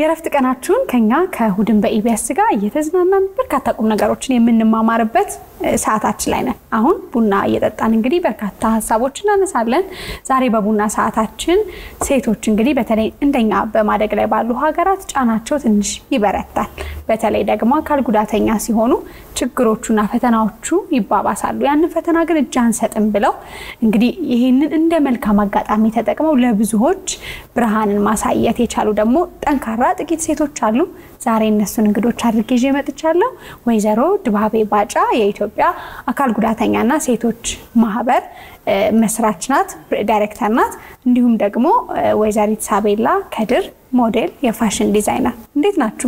የእረፍት ቀናችሁን ከኛ ከእሁድን በኢቢኤስ ጋር እየተዝናናን በርካታ ቁም ነገሮችን የምንማማርበት ሰዓታችን ላይ ነን። አሁን ቡና እየጠጣን እንግዲህ በርካታ ሀሳቦች እናነሳለን። ዛሬ በቡና ሰዓታችን ሴቶች እንግዲህ በተለይ እንደኛ በማደግ ላይ ባሉ ሀገራት ጫናቸው ትንሽ ይበረታል። በተለይ ደግሞ አካል ጉዳተኛ ሲሆኑ ችግሮቹና ፈተናዎቹ ይባባሳሉ። ያንን ፈተና ግን እጅ አንሰጥም ብለው እንግዲህ ይህንን እንደ መልካም አጋጣሚ ተጠቅመው ለብዙዎች ብርሃንን ማሳየት የቻሉ ደግሞ ጠንካራ ጥቂት ሴቶች አሉ። ዛሬ እነሱን እንግዶች አድርጌ ይዤ መጥቻለሁ። ወይዘሮ ድባቤ ባጫ የኢትዮጵያ አካል ጉዳተኛና ሴቶች ማህበር መስራች ናት፣ ዳይሬክተር ናት። እንዲሁም ደግሞ ወይዘሪት ሳቤላ ከድር ሞዴል፣ የፋሽን ዲዛይነር። እንዴት ናችሁ?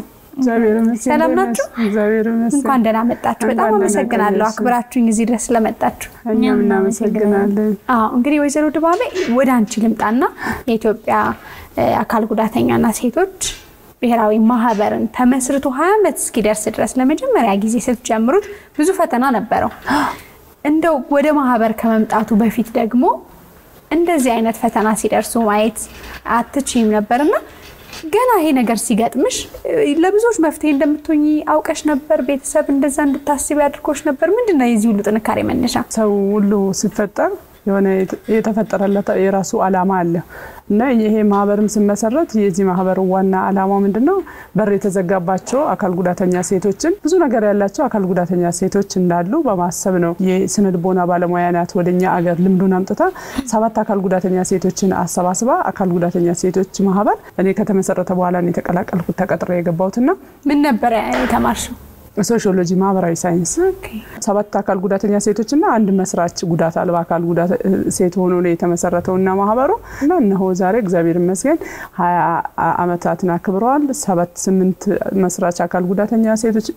ሰላም ናችሁ? እንኳን ደህና መጣችሁ። በጣም አመሰግናለሁ አክብራችሁኝ እዚህ ድረስ ስለመጣችሁ። እኛም እናመሰግናለን። እንግዲህ ወይዘሮ ድባቤ ወደ አንቺ ልምጣና የኢትዮጵያ አካል ጉዳተኛና ሴቶች ብሔራዊ ማህበርን ተመስርቶ ሀያ ዓመት እስኪደርስ ድረስ ለመጀመሪያ ጊዜ ስትጀምሩት ብዙ ፈተና ነበረው። እንደው ወደ ማህበር ከመምጣቱ በፊት ደግሞ እንደዚህ አይነት ፈተና ሲደርሱ ማየት አትችይም ነበርና ገና ይሄ ነገር ሲገጥምሽ ለብዙዎች መፍትሄ እንደምትሆኚ አውቀሽ ነበር? ቤተሰብ እንደዛ እንድታስቢ አድርጎሽ ነበር? ምንድን ነው የዚህ ሁሉ ጥንካሬ መነሻ? ሰው ሁሉ ሲፈጠር የሆነ የተፈጠረለት የራሱ አላማ አለ እና ይሄ ማህበርም ሲመሰረት የዚህ ማህበር ዋና አላማው ምንድን ነው? በር የተዘጋባቸው አካል ጉዳተኛ ሴቶችን ብዙ ነገር ያላቸው አካል ጉዳተኛ ሴቶች እንዳሉ በማሰብ ነው። የስነ ልቦና ባለሙያ ናት ወደኛ አገር ልምዱን አምጥታ ሰባት አካል ጉዳተኛ ሴቶችን አሰባስባ አካል ጉዳተኛ ሴቶች ማህበር እኔ ከተመሰረተ በኋላ ነው የተቀላቀልኩት ተቀጥሬ የገባሁትና ምን ነበረ የተማርሽው? ሶሺዮሎጂ ማህበራዊ ሳይንስ ሰባት አካል ጉዳተኛ ሴቶችና አንድ መስራች ጉዳት አልባ አካል ጉዳት ሴት ሆኖ ነው የተመሰረተው እና ማህበሩ እና እነሆ ዛሬ እግዚአብሔር ይመስገን ሀያ አመታትን አክብረዋል። ሰባት ስምንት መስራች አካል ጉዳተኛ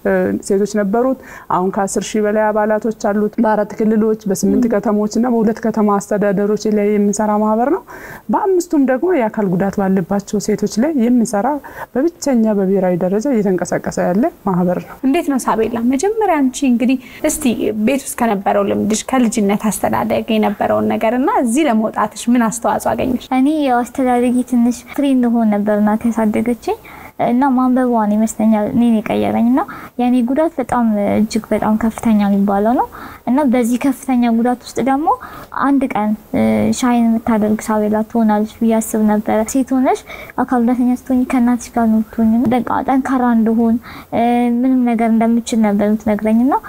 ሴቶች ነበሩት። አሁን ከአስር ሺህ በላይ አባላቶች አሉት በአራት ክልሎች በስምንት ከተሞች እና በሁለት ከተማ አስተዳደሮች ላይ የሚሰራ ማህበር ነው። በአምስቱም ደግሞ የአካል ጉዳት ባለባቸው ሴቶች ላይ የሚሰራ በብቸኛ በብሔራዊ ደረጃ እየተንቀሳቀሰ ያለ ማህበር ነው። እንዴት ነው ሳቤላ፣ መጀመሪያ አንቺ እንግዲህ እስቲ ቤት ውስጥ ከነበረው ልምድሽ ከልጅነት አስተዳደግ የነበረውን ነገር እና እዚህ ለመውጣትሽ ምን አስተዋጽኦ አገኘሽ? እኔ ያው አስተዳደጊ ትንሽ ፍሪ እንደሆን ነበር እናቴ ያሳደገችኝ እና ማንበቧን ይመስለኛል እኔን የቀየረኝ እና የእኔ ጉዳት በጣም እጅግ በጣም ከፍተኛ የሚባለው ነው እና በዚህ ከፍተኛ ጉዳት ውስጥ ደግሞ አንድ ቀን ሻይን የምታደርግ ሳቤላ ትሆናለች ብዬ አስብ ነበረ። ሴት ሆነሽ አካል ጉዳተኛ ስትሆኝ ከእናትሽ ጋር ነው የምትሆኝ። በቃ ጠንካራ እንደሆን ምንም ነገር እንደምችል ነበር የምትነግረኝ እና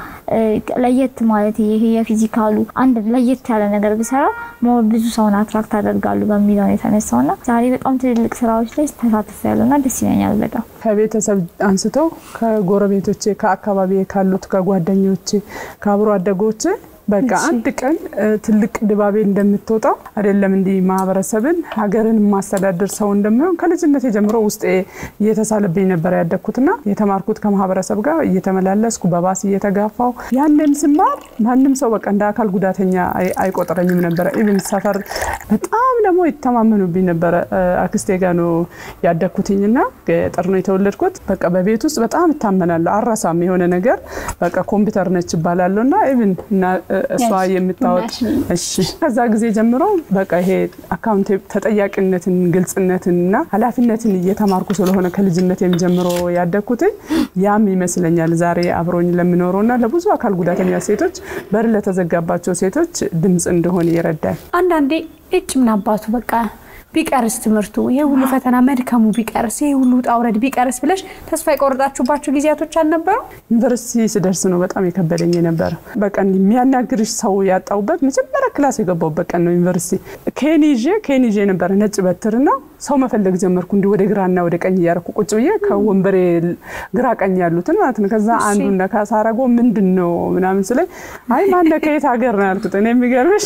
ለየት ማለት ይሄ የፊዚካሉ አንድ ለየት ያለ ነገር ብሰራ ሞር ብዙ ሰውን አትራክት አደርጋሉ በሚለው ነው የተነሳው እና ዛሬ በጣም ትልልቅ ስራዎች ላይ ተሳትፌያለሁ እና ደስ ይለኛል በጣም ከቤተሰብ አንስተው ከጎረቤቶቼ፣ ከአካባቢ ካሉት ከጓደኞቼ፣ ከአብሮ አደጎቼ በቃ አንድ ቀን ትልቅ ድባቤ እንደምትወጣው አይደለም እንዲህ ማህበረሰብን ሀገርን የማስተዳደር ሰው እንደሚሆን ከልጅነት ጀምሮ ውስጤ እየተሳለብኝ ነበር ያደግኩትና የተማርኩት ከማህበረሰብ ጋር እየተመላለስኩ በባስ እየተጋፋው ያንን ስማር ማንም ሰው በቃ እንደ አካል ጉዳተኛ አይቆጥረኝም ነበረ። ኢቭን ሰፈር በጣም ደግሞ ይተማመኑብኝ ነበረ። አክስቴ ጋ ነው ያደግኩትኝና ገጠር ነው የተወለድኩት። በቃ በቤት ውስጥ በጣም እታመናለሁ። አራሳም የሆነ ነገር በቃ ኮምፒውተር ነች ይባላለሁ እና ኢቭን እሷ የምታወጥ እሺ። ከዛ ጊዜ ጀምሮ በቃ ይሄ አካውንት ተጠያቂነትን፣ ግልጽነትን እና ኃላፊነትን እየተማርኩ ስለሆነ ከልጅነት የሚጀምሮ ያደግኩትኝ ያም ይመስለኛል ዛሬ አብሮኝ ለሚኖረው እና ለብዙ አካል ጉዳተኛ ሴቶች በር ለተዘጋባቸው ሴቶች ድምፅ እንደሆን ይረዳል። አንዳንዴ እጭ ምን አባቱ በቃ ቢቀርስ ትምህርቱ ይሄ ሁሉ ፈተና መድከሙ ቢቀርስ ይሄ ሁሉ ውጣ ውረድ ቢቀርስ ብለሽ ተስፋ የቆረጣችሁባቸው ጊዜያቶች አልነበሩ? ዩኒቨርሲቲ ስደርስ ነው በጣም የከበደኝ የነበረ። በቃ የሚያናግርሽ ሰው ያጣሁበት መጀመሪያ ክላስ የገባሁበት ቀን ነው ዩኒቨርሲቲ። ኬን ይዤ ኬን ይዤ ነበረ ነጭ በትርና ሰው መፈለግ ጀመርኩ። እንዲህ ወደ ግራና ወደ ቀኝ እያደረኩ ቁጭ ብዬ ከወንበሬ ግራ ቀኝ ያሉትን ማለት ነው። ከዛ አንዱ ነካ ሳረጎ ምንድን ነው ምናምን ስለኝ አይ ማነ ከየት ሀገር ነው ያልኩት። እኔ የሚገርምሽ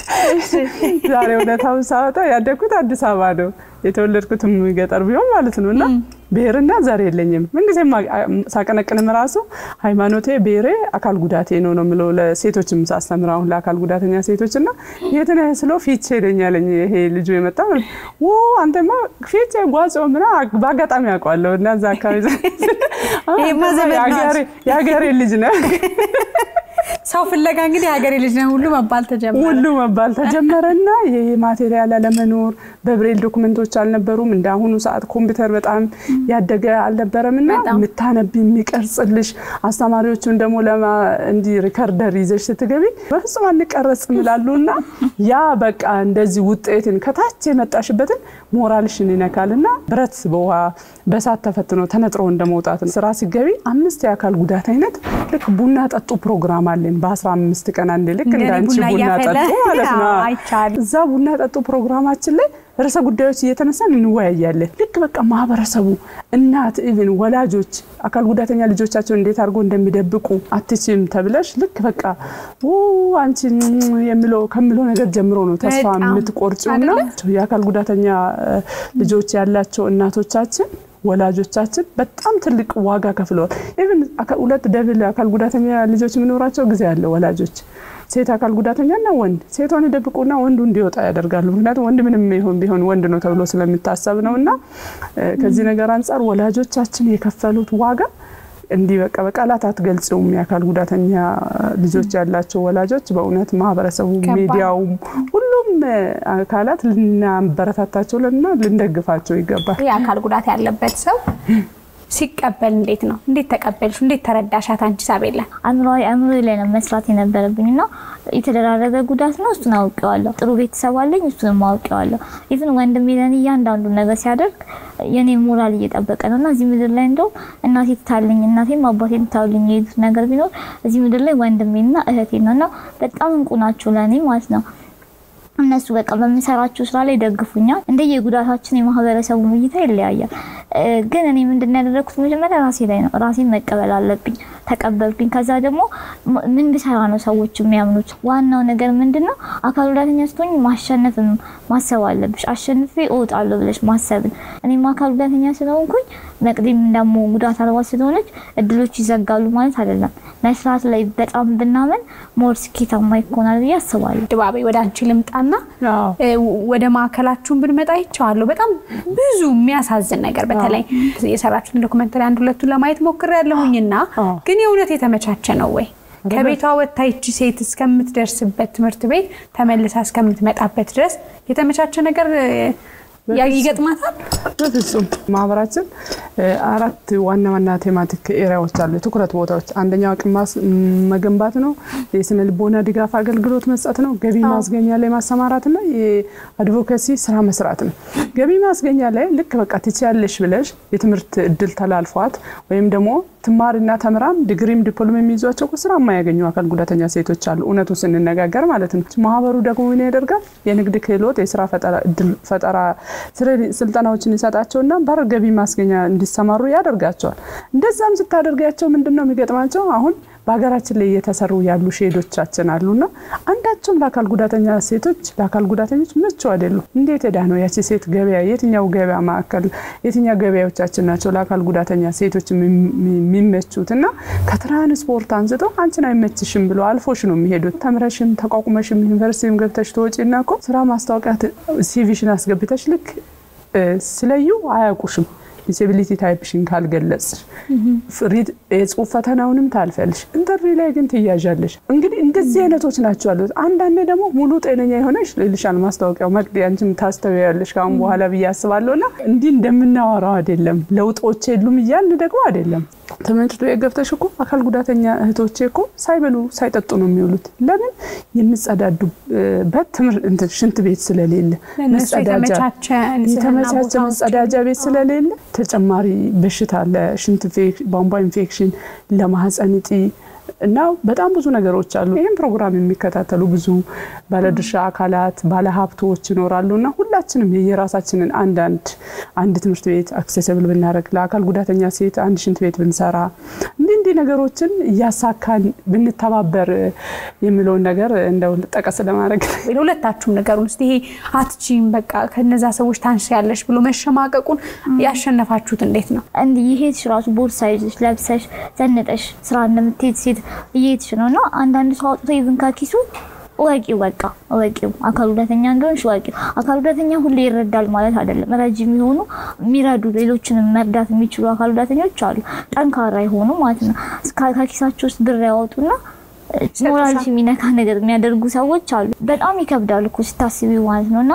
ዛሬ እውነታውን ሳወጣ ያደግኩት አዲስ አበባ ነው። የተወለድኩትም ገጠር ቢሆን ማለት ነው እና ብሔርና ዘር የለኝም። ምንጊዜም ሳቀነቅንም ራሱ ሃይማኖቴ፣ ብሔሬ አካል ጉዳቴ ነው ነው የምለው ለሴቶችም ሳስተምር አሁን ለአካል ጉዳተኛ ሴቶች እና የት ነህ ስለው ፊቼ ይለኛለኝ ይሄ ልጁ የመጣ ው አንተማ ፊቼ ጓጾ ምና በአጋጣሚ ያውቀዋለሁ እና እዛ አካባቢ የሀገሬ ልጅ ነው ሰው ፍለጋ እንግዲህ ሀገሬ ልጅ ነው ሁሉ መባል ተጀመረ። ሁሉ መባል ተጀመረና ይሄ ማቴሪያል አለመኖር በብሬል ዶክመንቶች አልነበሩም። እንደ አሁኑ ሰዓት ኮምፒውተር በጣም ያደገ አልነበረም እና በጣም። የምታነቢ የሚቀርጽልሽ አስተማሪዎቹን ደግሞ ለማ እንዲ ሪከርደር ይዘሽ ስትገቢ በፍጹም አንቀረጽም ይላሉ እና ያ በቃ እንደዚህ ውጤትን ከታች የመጣሽበትን ሞራልሽን ይነካል እና ብረት በውሃ በሳት ተፈትኖ ተነጥሮ እንደመውጣት ነው። ስራ ሲገቢ አምስት የአካል ጉዳት አይነት ልክ ቡና ጠጡ ፕሮግራም አለን በአስራ አምስት ቀን አንዴ ልክ እንደ እንዳንቺ ቡና ቡና እያፈላ ጠጡ ማለት ነው። አይቻልም። እዛ ቡና ጠጡ ፕሮግራማችን ላይ ርዕሰ ጉዳዮች እየተነሳን እንወያያለን። ልክ በቃ ማህበረሰቡ፣ እናት፣ ኢቭን ወላጆች አካል ጉዳተኛ ልጆቻቸውን እንዴት አድርጎ እንደሚደብቁ አትችም ተብለሽ ልክ በቃ ው አንቺ የሚለው ከምለው ነገር ጀምሮ ነው ተስፋ በጣም የምትቆርጪውና የአካል ጉዳተኛ እ፣ ልጆች ያላቸው እናቶቻችን ወላጆቻችን በጣም ትልቅ ዋጋ ከፍለዋል። ኢቭን አካ- ሁለት ደብል አካል ጉዳተኛ ልጆች የሚኖራቸው ጊዜ አለ ወላጆች ሴት አካል ጉዳተኛና ወንድ ሴቷን ይደብቁና ወንዱ እንዲወጣ ያደርጋሉ። ምክንያቱም ወንድ ምንም ይሁን ቢሆን ወንድ ነው ተብሎ ስለሚታሰብ ነው እና እ፣ ከዚህ ነገር አንጻር ወላጆቻችን የከፈሉት ዋጋ እንዲህ በቃ በቃላት አትገልጽውም። የአካል ጉዳተኛ ልጆች ያላቸው ወላጆች በእውነት ማህበረሰቡ፣ ከባድ። ሚዲያውም ሁሉም እ፣ አካላት ልናበረታታቸው እና ልንደግፋቸው ይገባል። የአካል ጉዳት ያለበት ሰው ሲቀበል እንዴት ነው? እንዴት ተቀበልሽ? እንዴት ተረዳሻት? አንቺ ሳቤላ አእምሯዊ አእምሮ ላይ ነው መስራት የነበረብኝ እና የተደራረገ ጉዳት ነው። እሱን አውቄዋለሁ። ጥሩ ቤተሰብ አለኝ። እሱንም አውቄዋለሁ። ኢቭን ወንድሜ ለእኔ እያንዳንዱ ነገር ሲያደርግ የኔ ሞራል እየጠበቀ ነው እና እዚህ ምድር ላይ እንደው እናቴ ትታልኝ እናቴም አባቴ ትታልኝ የሄዱት ነገር ቢኖር እዚህ ምድር ላይ ወንድሜና እህቴ ነው እና በጣም እንቁ ናቸው ለእኔ ማለት ነው። እነሱ በቃ በምሰራቸው ስራ ላይ ደግፉኛል። እንደየ ጉዳታችን የማህበረሰቡ እይታ ይለያያል። እ፣ ግን እኔ ምንድን ነው ያደረኩት መጀመሪያ ራሴ ላይ ነው ራሴን መቀበል አለብኝ። ተቀበልኩኝ። ከዛ ደግሞ ም- ምን ብሰራ ነው ሰዎች የሚያምኑት? ዋናው ነገር ምንድን ነው? አካል ጉዳተኛ ስትሆኝ ማሸነፍን ማሰብ አለብሽ። አሸንፌ እወጣለሁ ብለሽ ማሰብን። እኔም አካል ጉዳተኛ ስለሆንኩኝ መቅደም ደግሞ ጉዳት አልባ ስለሆነች እድሎች ይዘጋሉ ማለት አይደለም። መስራት ላይ በጣም ብናመን ሞር ስኬታማ ይኮናል ብዬ አስባለሁ። ድባቤ ወደ አንቺ ልምጣና አዎ። እ፣ ወደ ማዕከላችሁን ብንመጣ ይቸዋለሁ። በጣም ብዙ የሚያሳዝን ነገር በተለይ የሰራችሁትን ዶክመንተሪ አንድ ሁለቱን ለማየት ሞክሬያለሁኝና አዎ። ግን የእውነት የተመቻቸ ነው ወይ? ከቤቷ ወጥታ ይቺ ሴት እስከምትደርስበት ትምህርት ቤት ተመልሳ እስከምትመጣበት ድረስ የተመቻቸ ነገር እ፣ ያ- ይገጥማታል? በፍጹም ማህበራችን እ፣ አራት ዋና ዋና ቴማቲክ ኤሪያዎች አሉ፣ የትኩረት ቦታዎች። አንደኛው አቅም ማስ- መገንባት ነው። የስነ ልቦና ድጋፍ አገልግሎት መስጠት ነው። ገቢ ማስገኛ ላይ ማሰማራት እና የአድቮኬሲ ስራ መስራት ነው። ገቢ ማስገኛ ላይ ልክ በቃ ትችያለሽ ብለሽ የትምህርት እድል ተላልፏት ወይም ደግሞ ትማሪና ተምራም ዲግሪም ዲፕሎም የሚይዟቸው እኮ ስራ የማያገኙ አካል ጉዳተኛ ሴቶች አሉ። እውነቱ ስንነጋገር ማለት ነው። ማህበሩ ደግሞ ምን ያደርጋል? የንግድ ክህሎት፣ የስራ ፈጠራ እድል ፈጠራ ስለ- ስልጠናዎችን ይሰጣቸውና በር ገቢ ማስገኛ እንዲሰማሩ ያደርጋቸዋል። እንደዛም ስታደርጋቸው ምንድን ነው የሚገጥማቸው? አሁን በሀገራችን ላይ እየተሰሩ ያሉ ሼዶቻችን አሉና አንዳቸውም ለአካል ጉዳተኛ ሴቶች ለአካል ጉዳተኞች ምቹ አይደሉም። እንዴት ሄዳ ነው ያቺ ሴት ገበያ የትኛው ገበያ ማዕከል የትኛው ገበያዎቻችን ናቸው ለአካል ጉዳተኛ ሴቶች የሚ- የሚመቹት? እና ከትራንስፖርት አንስተው አንቺን አይመችሽም ብሎ አልፎሽ ነው የሚሄዱት። ተምረሽም ተቋቁመሽም ዩኒቨርሲቲም ገብተሽ ትወጪና እኮ ስራ ማስታወቂያ ት- ሲቪሽን አስገብተሽ ልክ እ፣ ስለዩ አያውቁሽም። ዲስቢሊቲ ታይፕሽን ካልገለጽሽ ፍሪድ የጽሁፍ ፈተናውንም ታልፈልሽ፣ ኢንተርቪው ላይ ግን ትያዣለሽ። እንግዲህ እንደዚህ አይነቶች ናቸው ያሉት። አንዳንዴ ደግሞ ሙሉ ጤነኛ የሆነች ልልሻል ማስታወቂያው መቅዲ አንቺም ታስተውያለሽ ከአሁን በኋላ ብዬ አስባለሁ። እና እንዲህ እንደምናወራው አይደለም፣ ለውጦች የሉም እያልን ደግሞ አይደለም። ትምህርት ቤት ገብተሽ እኮ አካል ጉዳተኛ እህቶቼ እኮ ሳይበሉ ሳይጠጡ ነው የሚውሉት። ለምን የሚጸዳዱበት ትምህርት እንትን ሽንት ቤት ስለሌለ ለእነሱ መጸዳጃ የተመቻቸ ንጽህና የተመቻቸ ቦታዎች መጸዳጃ ቤት ስለሌለ ተጨማሪ በሽታ ለሽንት ኢንፌክ- ቧንቧ ኢንፌክሽን፣ ለማህፀን እጢ እና በጣም ብዙ ነገሮች አሉ። ይህም ፕሮግራም የሚከታተሉ ብዙ ባለድርሻ አካላት ባለሀብቶች ይኖራሉ እና ሁላችንም የየራሳችንን አንዳንድ አንድ ትምህርት ቤት አክሴስብል ብናደርግ ለአካል ጉዳተኛ ሴት አንድ ሽንት ቤት ብንሰራ እንዲህ እንዲህ ነገሮችን እያሳካን ብንተባበር የሚለውን ነገር እንደው ጠቀስ ለማድረግ ለሁለታችሁም ነገሩን እስኪ ይሄ አትችይም በቃ ከነዛ ሰዎች ታንሻያለሽ ብሎ መሸማቀቁን ያሸነፋችሁት እንዴት ነው? እንዲህ ይሄድሽ ራሱ ቦርሳ ይዘሽ ለብሰሽ ዘንጠሽ ስራ እንደምትሄድ ሴት እየሄድሽ ነው እና አንዳንድ ሰው አውጥቶ ይብን ከኪሱ እወቂው በቃ እወቂው አካል ጉዳተኛ እንደሆንሽ እወቂው። አካል ጉዳተኛ ሁሌ ይረዳል ማለት አይደለም። ረጅ የሚሆኑ የሚረዱ ሌሎችንም መርዳት የሚችሉ አካል ጉዳተኞች አሉ፣ ጠንካራ የሆኑ ማለት ነው። እስከ- ከኪሳቸው ውስጥ ብር ያወጡና ሞራልሽ የሚነካ ነገር የሚያደርጉ ሰዎች አሉ። በጣም ይከብዳል እኮ ስታስቢ ማለት ነው። እና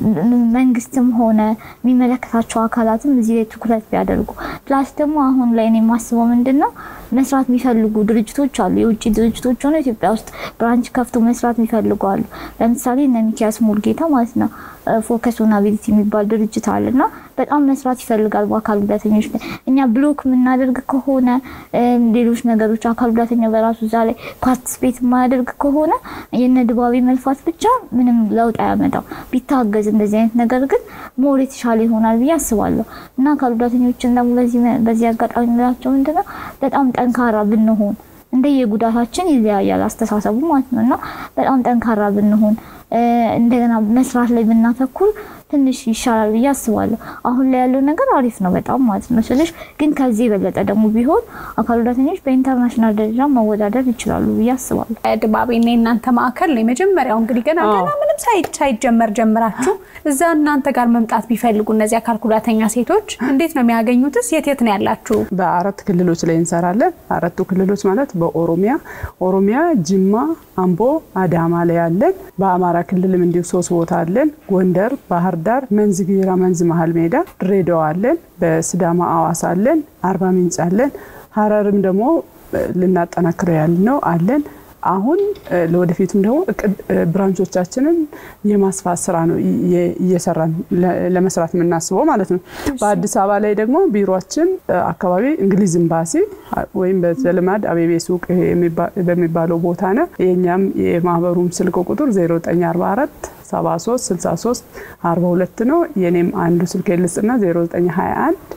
መንግስትም ሆነ የሚመለከታቸው አካላትም እዚህ ላይ ትኩረት ቢያደርጉ ፕላስ ደግሞ አሁን ላይ እኔ የማስበው ምንድን ነው መስራት የሚፈልጉ ድርጅቶች አሉ። የውጭ ድርጅቶች ሆነው ኢትዮጵያ ውስጥ ብራንች ከፍቶ መስራት የሚፈልጉ አሉ። ለምሳሌ እነ ሚኪያስ ሙልጌታ ማለት ነው ፎከስ ኦን አቢሊቲ የሚባል ድርጅት አለ እና በጣም መስራት ይፈልጋል በአካል ጉዳተኞች ላይ። እኛ ብሎክ የምናደርግ ከሆነ ሌሎች ነገሮች አካል ጉዳተኛ በራሱ እዛ ላይ ፓርቲስፔት የማያደርግ ከሆነ የነ ድባቤ መልፋት ብቻ ምንም ለውጥ አያመጣም። ቢታገዝ እንደዚህ አይነት ነገር ግን ሞር የተሻለ ይሆናል ብዬ አስባለሁ እና አካል ጉዳተኞችን ደግሞ በዚህ አጋጣሚ የምላቸው ምንድነው በጣም ጠንካራ ብንሆን እንደየጉዳታችን ይለያያል አስተሳሰቡ ማለት ነው እና በጣም ጠንካራ ብንሆን እንደገና መስራት ላይ ብናተኩር ትንሽ ይሻላል ብዬ አስባለሁ። አሁን ላይ ያለው ነገር አሪፍ ነው በጣም ማለት ነው ስልሽ፣ ግን ከዚህ የበለጠ ደግሞ ቢሆን አካል ጉዳተኞች በኢንተርናሽናል ደረጃ መወዳደር ይችላሉ ብዬ አስባለሁ። ድባቤና የእናንተ ማዕከል ነው የመጀመሪያው። እንግዲህ ገና ገና ምንም ሳይጀመር ጀምራችሁ እዛ እናንተ ጋር መምጣት ቢፈልጉ እነዚህ አካል ጉዳተኛ ሴቶች እንዴት ነው የሚያገኙትስ? የት የት ነው ያላችሁ? በአራት ክልሎች ላይ እንሰራለን። አራቱ ክልሎች ማለት በኦሮሚያ ኦሮሚያ፣ ጅማ፣ አምቦ፣ አዳማ ላይ አለን። በአማራ ክልልም እንዲሁ ሶስት ቦታ አለን። ጎንደር፣ ባህር ዳር፣ መንዝ ጊራ፣ መንዝ መሀል ሜዳ፣ ድሬዳዋ አለን። በስዳማ አዋሳ አለን። አርባ ምንጭ አለን። ሀረርም ደግሞ ልናጠናክረው ያልነው አለን። አሁን ለወደፊቱም ደግሞ ብራንቾቻችንን የማስፋት ስራ ነው እየሰራን ለመስራት የምናስበው ማለት ነው። በአዲስ አበባ ላይ ደግሞ ቢሮችን አካባቢ እንግሊዝ ኤምባሲ ወይም በዘልማድ አቤቤ ሱቅ በሚባለው ቦታ ነው። የእኛም የማህበሩም ስልክ ቁጥር 0944 73 63 42 ነው። የኔም አንዱ ስልክ ልስጥና 0921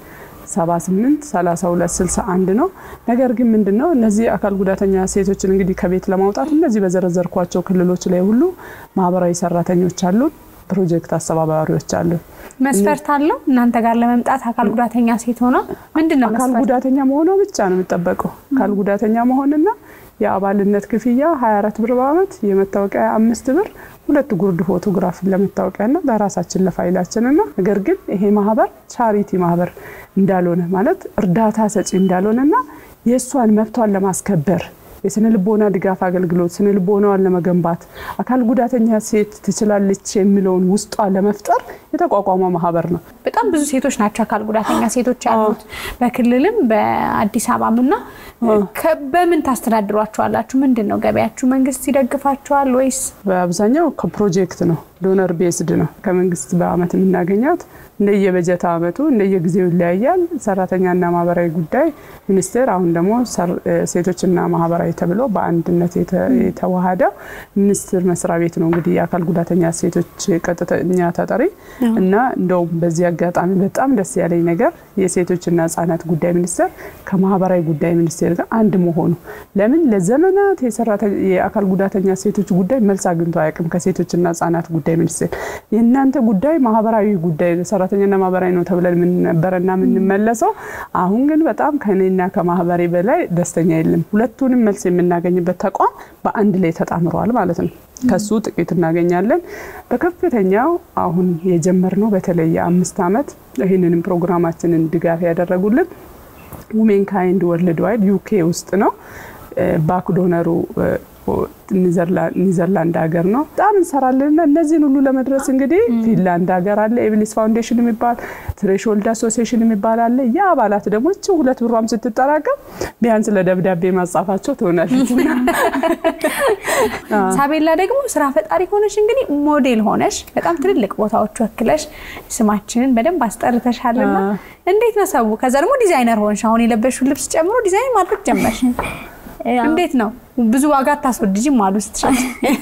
78 32 61 ነው። ነገር ግን ምንድን ነው እነዚህ አካል ጉዳተኛ ሴቶችን እንግዲህ ከቤት ለማውጣት እነዚህ በዘረዘርኳቸው ክልሎች ላይ ሁሉ ማህበራዊ ሰራተኞች አሉ፣ ፕሮጀክት አስተባባሪዎች አሉ። መስፈርት አለው እናንተ ጋር ለመምጣት አካል ጉዳተኛ ሴት ሆነ ምንድን ነው አካል ጉዳተኛ መሆኗ ብቻ ነው የሚጠበቀው። አካል ጉዳተኛ መሆንና የአባልነት ክፍያ 24 ብር በአመት የመታወቂያ አምስት ብር ሁለት ጉርድ ፎቶግራፍ ለመታወቂያና ለራሳችን ለፋይላችንና ነገር ግን ይሄ ማህበር ቻሪቲ ማህበር እንዳልሆነ ማለት እርዳታ ሰጪ እንዳልሆነና የእሷን መብቷን ለማስከበር የስነ ልቦና ድጋፍ አገልግሎት ስነ ልቦናዋን ለመገንባት አካል ጉዳተኛ ሴት ትችላለች የሚለውን ውስጧ ለመፍጠር የተቋቋመ ማህበር ነው። በጣም ብዙ ሴቶች ናቸው አካል ጉዳተኛ ሴቶች ያሉት በክልልም በአዲስ አበባም እና በምን ታስተዳድሯቸዋላችሁ? ምንድን ነው ገበያችሁ? መንግስት ይደግፋቸዋል ወይስ? በአብዛኛው ከፕሮጀክት ነው፣ ዶነር ቤስድ ነው። ከመንግስት በአመት የምናገኛት እንደየበጀት አመቱ እንደየጊዜው ይለያያል። ሰራተኛና ማህበራዊ ጉዳይ ሚኒስቴር አሁን ደግሞ ሴቶችና ማህበራዊ ተብሎ በአንድነት የተዋሃደው ሚኒስቴር መስሪያ ቤት ነው እንግዲህ የአካል ጉዳተኛ ሴቶች ቀጥተኛ ተጠሪ እና እንደውም በዚህ አጋጣሚ በጣም ደስ ያለኝ ነገር የሴቶችና ህጻናት ጉዳይ ሚኒስቴር ከማህበራዊ ጉዳይ ሚኒስቴር ጋር አንድ መሆኑ ለምን ለዘመናት የአካል ጉዳተኛ ሴቶች ጉዳይ መልስ አግኝቶ አያውቅም ከሴቶችና ህጻናት ጉዳይ ሚኒስቴር የእናንተ ጉዳይ ማህበራዊ ጉዳይ ሰራተኛና ማህበራዊ ነው ተብለን የምንነበረና የምንመለሰው አሁን ግን በጣም ከኔና ከማህበሬ በላይ ደስተኛ የለም ሁለቱንም መልስ የምናገኝበት ተቋም በአንድ ላይ ተጣምረዋል ማለት ነው ከሱ ጥቂት እናገኛለን በከፍተኛው አሁን የጀመርነው በተለይ የአምስት ዓመት ይህንንም ፕሮግራማችንን ድጋፍ ያደረጉልን ውሜን ካይንድ ወርልድ ዋይድ ዩኬ ውስጥ ነው ባክ ዶነሩ ኒዘርላንድ ሀገር ነው። በጣም እንሰራለን እና እነዚህን ሁሉ ለመድረስ እንግዲህ ፊንላንድ ሀገር አለ፣ ኤብሊስ ፋውንዴሽን የሚባል ትሬሽሆልድ አሶሲዬሽን የሚባል አለ። የአባላት ደግሞ እች ሁለት ብሯም ስትጠራቀም ቢያንስ ለደብዳቤ ማጻፋቸው ትሆናለች። ሳቤላ ደግሞ ስራ ፈጣሪ ሆነሽ እንግዲህ ሞዴል ሆነሽ በጣም ትልልቅ ቦታዎች ወክለሽ ስማችንን በደንብ አስጠርተሻልና እንዴት ነው ሰው? ከዛ ደግሞ ዲዛይነር ሆንሽ። አሁን የለበሽው ልብስ ጨምሮ ዲዛይን ማድረግ ጀመርሽ። እንዴት ነው? ብዙ ዋጋ አታስወድጂም አሉ ስትሸጥ።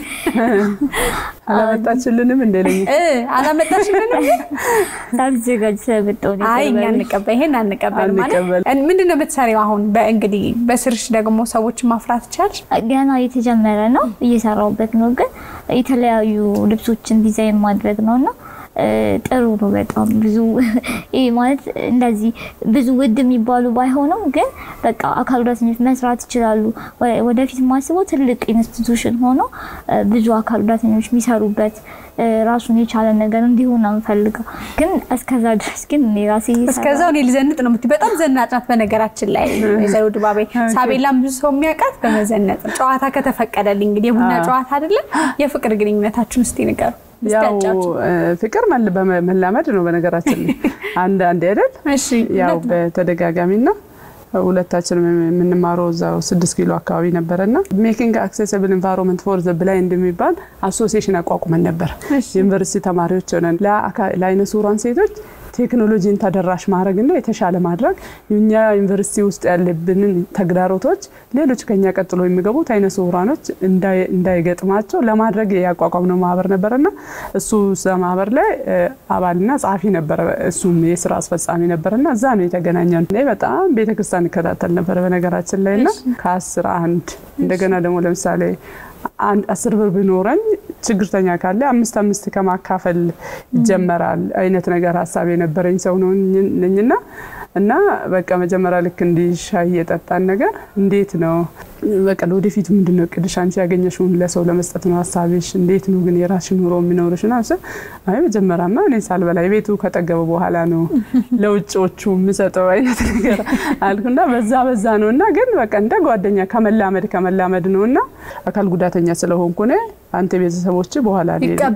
አላመጣችልንም እንደ ለኝ አላመጣችልንም ሳልዘጋጅ ስለመጣሁ ነው። አይ እኛ እንቀበል ይሄን አንቀበል ማለት አንቀበል። ምንድን ነው የምትሰሪው አሁን? በእንግዲህ በስርሽ ደግሞ ሰዎችን ማፍራት ቻልሽ? ገና የተጀመረ ነው፣ እየሰራሁበት ነው። ግን የተለያዩ ልብሶችን ዲዛይን ማድረግ ነው እና ጥሩ ነው በጣም ብዙ ይሄ ማለት እንደዚህ ብዙ ውድ የሚባሉ ባይሆኑም ግን በቃ አካል ጉዳተኞች መስራት ይችላሉ። ወደፊት ማስበው ትልቅ ኢንስቲቱሽን ሆኖ ብዙ አካል ጉዳተኞች የሚሰሩበት ራሱን የቻለ ነገር እንዲሆን ነው የምፈልገው። ግን እስከዛ ድረስ ግን እኔ ራሴ እስከዛው እኔ ልዘንጥ ነው የምትይው። በጣም ዘናጭ ናት በነገራችን ላይ ወይዘሮ ድባቤ። ሳቤላም ብዙ ሰው የሚያውቃት በመዘነጥ ነው። ጨዋታ ከተፈቀደልኝ እንግዲህ የቡና ጨዋታ አይደለም። የፍቅር ግንኙነታችሁን እስቲ ንገሩ። ያው ፍቅር መላመድ ነው በነገራችን ላይ አንድ አንድ አይደል? ያው በተደጋጋሚና ሁለታችንም የምንማረው እዛው ስድስት ኪሎ አካባቢ ነበረና ሜኪንግ አክሴሲብል ኢንቫይሮንመንት ፎር ዘ ብላይንድ የሚባል አሶሲዬሽን አቋቁመን ነበር። ዩኒቨርሲቲ ተማሪዎች ሆነን ለአይነ ስውራን ሴቶች ቴክኖሎጂን ተደራሽ ማድረግና የተሻለ ማድረግ እኛ ዩኒቨርሲቲ ውስጥ ያለብንን ተግዳሮቶች ሌሎች ከኛ ቀጥሎ የሚገቡት አይነ ስውራኖች እንዳይገጥማቸው ለማድረግ ያቋቋምነው ማህበር ነበረና እሱ እዛ ማህበር ላይ አባልና ጸሐፊ ነበረ። እሱም የስራ አስፈጻሚ ነበረና እዛ ነው የተገናኘን። እኔ በጣም ቤተክርስቲያን ይከታተል ነበረ በነገራችን ላይ እና ከአስር አንድ እንደገና ደግሞ ለምሳሌ አስር ብር ቢኖረኝ ችግርተኛ ካለ አምስት አምስት ከማካፈል ይጀመራል አይነት ነገር ሀሳብ የነበረኝ ሰው ነው ነኝና እና በቃ መጀመሪያ ልክ እንዲህ ሻይ የጠጣን ነገር እንዴት ነው በቃ ለወደፊቱ ምንድን ነው እቅድሽ? አንቺ ያገኘሽውን ለሰው ለመስጠት ነው ሀሳብሽ? እንዴት ነው ግን የራስሽ ኑሮ የሚኖርሽ? ና አይ መጀመሪያማ እኔ ሳልበላ የቤቱ ከጠገበ በኋላ ነው ለውጭዎቹ የምሰጠው አይነት ነገር አልኩና በዛ በዛ ነው እና ግን በቃ እንደ ጓደኛ ከመላመድ ከመላመድ ነው እና አካል ጉዳተኛ ስለሆንኩ እኔ አንተ ቤተሰቦች በኋላ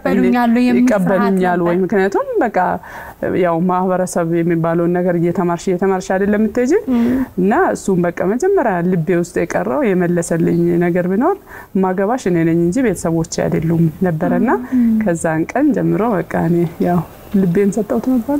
ይቀበሉኛል ወይ? ምክንያቱም በቃ ያው ማህበረሰብ የሚባለውን ነገር እየተማርሽ እየተማርሽ አይደለም የምትሄጂ እና እሱም በቃ መጀመሪያ ልቤ ውስጥ የቀረው የመለሰልኝ ነገር ቢኖር ማገባሽ እኔ ነኝ እንጂ ቤተሰቦች አይደሉም ነበረና ከዛን ቀን ጀምሮ በቃ እኔ ያው ልቤን ሰጠሁት ነበር።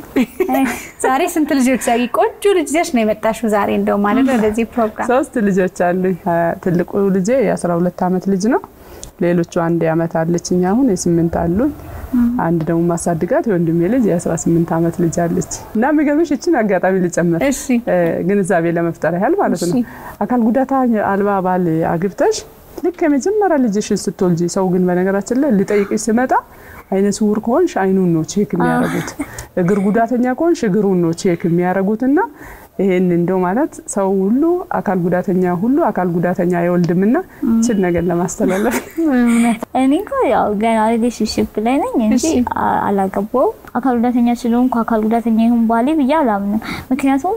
ዛሬ ስንት ልጆች ዛ ቆንጆ ልጅ ይዘሽ ነው የመጣሽው ዛሬ እንደው ማለት ነው ለዚህ ፕሮግራም? ሶስት ልጆች አሉኝ። ትልቁ ልጄ የአስራ ሁለት ዓመት ልጅ ነው። ሌሎቹ አንድ ዓመት አለችኝ አሁን የስምንት አሉኝ። አንድ ደግሞ ማሳድጋት የወንድሜ ልጅ የ18 ዓመት ልጅ አለች እና የሚገርምሽ ይችን አጋጣሚ ልጨምር ግንዛቤ ለመፍጠር ያህል ማለት ነው። አካል ጉዳታ አልባ ባል አግብተሽ ልክ የመጀመሪያ ልጅሽን ስትወልጂ ሰው ግን በነገራችን ላይ ልጠይቅሽ ስመጣ አይነ ስውር ከሆንሽ አይኑን ነው ቼክ የሚያደርጉት፣ እግር ጉዳተኛ ከሆንሽ እግሩን ነው ቼክ የሚያደርጉት እና ይሄን እንደው ማለት ሰው ሁሉ አካል ጉዳተኛ ሁሉ አካል ጉዳተኛ አይወልድምና ችን ነገር ለማስተላለፍ እኔ እንኳ ያው ገና ሪሌሽንሽፕ ላይ ነኝ እንጂ አላገባውም። አካል ጉዳተኛ ስለሆንኩ አካል ጉዳተኛ ይሁን ባሌ ብዬ አላምንም። ምክንያቱም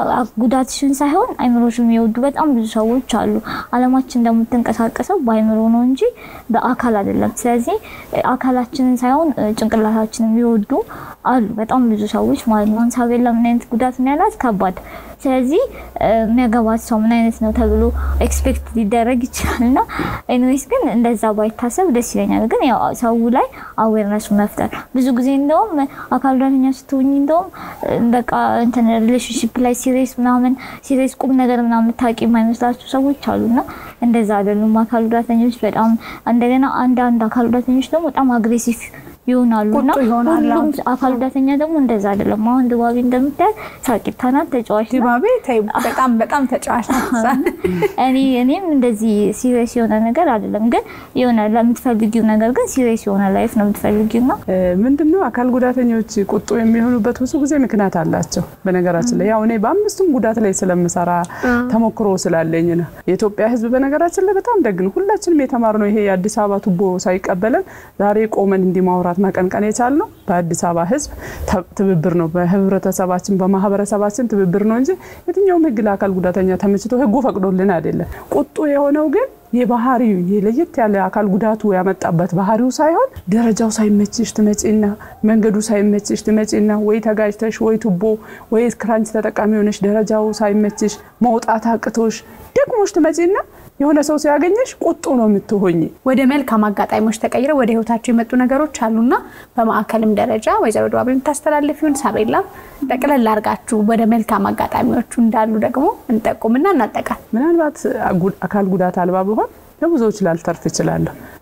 ጉዳትሽን ሳይሆን አይምሮሽን የሚወዱ በጣም ብዙ ሰዎች አሉ። አለማችን እንደምትንቀሳቀሰው በአይምሮ ነው እንጂ በአካል አይደለም። ስለዚህ አካላችንን ሳይሆን ጭንቅላታችንን የሚወዱ አሉ በጣም ብዙ ሰዎች ማለት ነው። ሳቤላ ምን አይነት ጉዳት ነው ያላት? ከባድ ስለዚህ የሚያገባት ሰው ምን አይነት ነው ተብሎ ኤክስፔክት ሊደረግ ይችላል። እና ኤኒዌይስ ግን እንደዛ ባይታሰብ ደስ ይለኛል። ግን ያው ሰው ላይ አዌርነሱ መፍጠር ብዙ ጊዜ እንደውም አካል ጉዳተኛ ስትሆኝ እንደውም በቃ እንትን ሪሌሽንሽፕ ላይ ሲሪየስ ምናምን ሲሪየስ ቁም ነገር ምናምን ታውቂ የማይመስላቸው ሰዎች አሉና እንደዛ አይደሉም። አካል ጉዳተኞች በጣም እንደገና አንዳንድ አካል ጉዳተኞች ደግሞ በጣም አግሬሲቭ ይሆናሉ እና ሁሉም አካል ጉዳተኛ ደግሞ እንደዛ አይደለም። አሁን ድባቤ እንደምታያት ሳቂታ ናት፣ ተጫዋች ናት። ድባቤ በጣም በጣም ተጫዋች ናት። እኔ እኔም እንደዚህ ሲሪየስ የሆነ ነገር አይደለም፣ ግን የሆነ ለምትፈልጊው ነገር ግን ሲሪየስ የሆነ ላይፍ ነው የምትፈልጊው ነው። ምንድነው አካል ጉዳተኞች ቁጡ የሚሆኑበት ብዙ ጊዜ ምክንያት አላቸው። በነገራችን ላይ ያው እኔ በአምስቱም ጉዳት ላይ ስለምሰራ ተሞክሮ ስላለኝ ነው። የኢትዮጵያ ሕዝብ በነገራችን ላይ በጣም ደግ ነው። ሁላችንም የተማርነው ይሄ የአዲስ አበባ ቱቦ ሳይቀበለን ዛሬ ቆመን እንዲማውራት መቀንቀን የቻልነው በአዲስ አበባ ህዝብ ትብብር ነው። በህብረተሰባችን በማህበረሰባችን ትብብር ነው እንጂ የትኛውም ህግ ለአካል ጉዳተኛ ተመችቶ ህጉ ፈቅዶልን አይደለም። ቁጡ የሆነው ግን የባህሪው ለየት ያለ አካል ጉዳቱ ያመጣበት ባህሪው ሳይሆን ደረጃው ሳይመችሽ ትመጪና መንገዱ ሳይመችሽ ትመጪና ወይ ተጋጅተሽ ወይ ቱቦ ወይ ክራንች ተጠቃሚ ሆነሽ ደረጃው ሳይመችሽ መውጣት አቅቶሽ ደግሞሽ ትመጪና የሆነ ሰው ሲያገኘሽ ቁጡ ነው የምትሆኝ። ወደ መልካም አጋጣሚዎች ተቀይረው ወደ ህይወታቸው የመጡ ነገሮች አሉና በማዕከልም ደረጃ ወይዘሮ ድባቤ የምታስተላልፊውን ሳቤላ ጠቅለል አድርጋችሁ ወደ መልካም አጋጣሚዎቹ እንዳሉ ደግሞ እንጠቁምና እናጠቃል። ምናልባት አካል ጉዳት አልባ ብሆን ለብዙዎች ላልተርፍ እችላለሁ።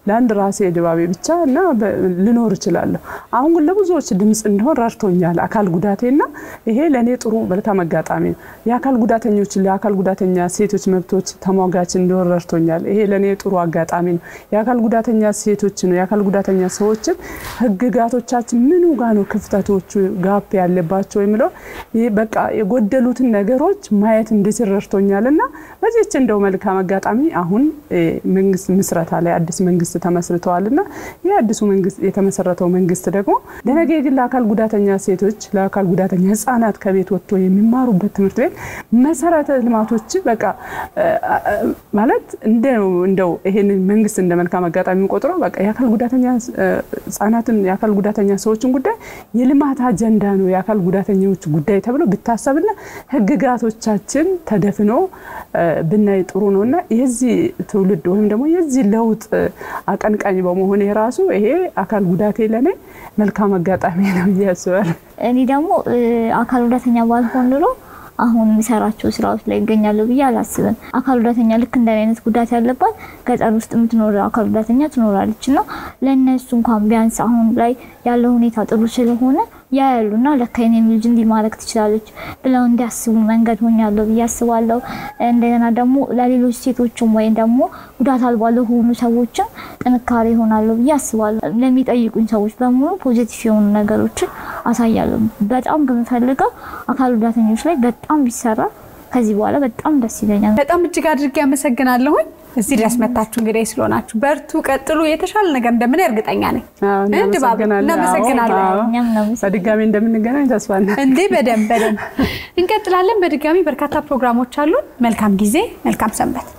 ለአንድ ራሴ ድባቤ ብቻ እና ልኖር እችላለሁ። አሁን ግን ለብዙዎች ድምፅ እንዲሆን ረድቶኛል አካል ጉዳቴና ይሄ ለእኔ ጥሩ መልካም አጋጣሚ ነው። የአካል ጉዳተኞች ለአካል ጉዳተኛ ሴቶች መብቶች ተሟጋች እንዲሆን ረድቶኛል። ይሄ ለእኔ ጥሩ አጋጣሚ ነው። የአካል ጉዳተኛ ሴቶች ነው የአካል ጉዳተኛ ሰዎችን ህግጋቶቻችን ምኑ ጋ ነው ክፍተቶቹ ጋፕ ያለባቸው የሚለው በቃ የጎደሉትን ነገሮች ማየት እንድችል ረድቶኛል እና በዚች እንደው መልካም አጋጣሚ አሁን መንግስት ምስረታ ላይ አዲስ መንግስት ተመስርተዋል እና ይህ አዲሱ መንግስት የተመሰረተው መንግስት ደግሞ ለነገ ግን ለአካል ጉዳተኛ ሴቶች ለአካል ጉዳተኛ ህጻናት ከቤት ወጥቶ የሚማሩበት ትምህርት ቤት መሰረተ ልማቶች በቃ ማለት እንደው ይሄንን መንግስት እንደ መልካም አጋጣሚ ቆጥረው በቃ የአካል ጉዳተኛ ህጻናትን የአካል ጉዳተኛ ሰዎችን ጉዳይ የልማት አጀንዳ ነው የአካል ጉዳተኞች ጉዳይ ተብሎ ብታሰብና ህግጋቶቻችን ተደፍኖ ብናይ ጥሩ ነው እና የዚህ ትውልድ ወይም ደግሞ የዚህ ለውጥ አቀንቃኝ በመሆን የራሱ ይሄ አካል ጉዳቴ ለኔ መልካም አጋጣሚ ነው ብዬ አስባለሁ። እኔ ደግሞ አካል ጉዳተኛ ባልሆን ኑሮ አሁን የሚሰራቸው ስራዎች ላይ ይገኛሉ ብዬ አላስብም። አካል ጉዳተኛ ልክ እንደ አይነት ጉዳት ያለባት ገጠር ውስጥ የምትኖር አካል ጉዳተኛ ትኖራለች እና ለእነሱ እንኳን ቢያንስ አሁን ላይ ያለው ሁኔታ ጥሩ ስለሆነ ያያሉና ለካ የኔም ልጅ እንዲህ ማድረግ ትችላለች ብለው እንዲያስቡ መንገድ ሆኛለሁ ብዬ አስባለሁ። እንደገና ደግሞ ለሌሎች ሴቶችም ወይም ደግሞ ጉዳት አልባ ለሆኑ ሰዎችም ጥንካሬ ይሆናሉ ብዬ አስባለሁ። ለሚጠይቁኝ ሰዎች በሙሉ ፖዚቲቭ የሆኑ ነገሮችን አሳያለሁ። በጣም ከምፈልገው አካል ጉዳተኞች ላይ በጣም ቢሰራ ከዚህ በኋላ በጣም ደስ ይለኛል። በጣም እጅግ አድርጌ አመሰግናለሁኝ። እዚህ ድረስ መታችሁ እንግዲህ ስለሆናችሁ በርቱ፣ ቀጥሉ። የተሻለ ነገር እንደምን እርግጠኛ ነኝ። ድባብ እናመሰግናለን። በድጋሚ እንደምንገናኝ ተስፋ እንዴ በደንብ በደንብ እንቀጥላለን። በድጋሚ በርካታ ፕሮግራሞች አሉን። መልካም ጊዜ፣ መልካም ሰንበት።